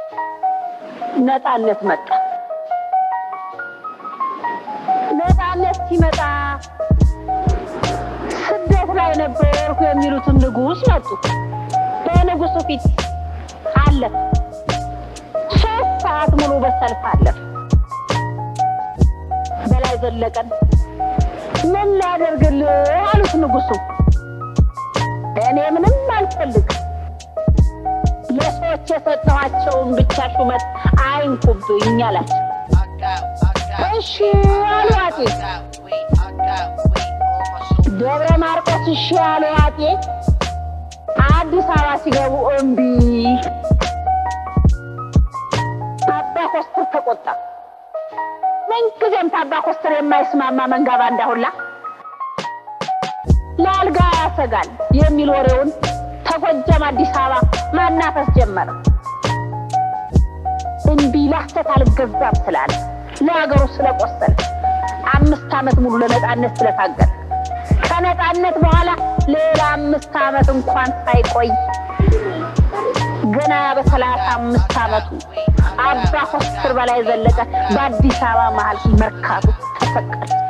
ነፃነት መጣ። ነፃነት ሲመጣ ስደት ላይ ነበርኩ የሚሉትን ንጉሥ መጡ። በንጉሱ ፊት አለፍ ሶስት ሰዓት ሙሉ በሰልፍ አለፍ። በላይ ዘለቀን ምን ላደርግልህ አሉት ንጉሱ። እኔ ምንም አልፈልግ ለሰዎች የሰጠኋቸውን ብቻ ሹመት አይንኩብኝ አላቸው። እሺ አሉ አጤ። ደብረ ማርቆስ እሺ አሉ አጤ። አዲስ አበባ ሲገቡ እምቢ። አባ ኮስተር ተቆጣ። ምንጊዜም ታባ ኮስተር የማይስማማ መንጋ ባንዳ ሁላ ለአልጋ ያሰጋል የሚል ወሬውን ተጎጃም አዲስ አበባ ማናፈስ ጀመረ። እምቢ ላስተት አልገዛም ስላለ ለሀገሩ ስለቆሰለ አምስት ዓመት ሙሉ ለነፃነት ስለታገለ ከነፃነት በኋላ ሌላ አምስት ዓመት እንኳን ሳይቆይ ገና በሰላሳ አምስት ዓመቱ አባ ኮስትር በላይ ዘለቀ በአዲስ አበባ መሀል መርካቶ ተሰቀለ።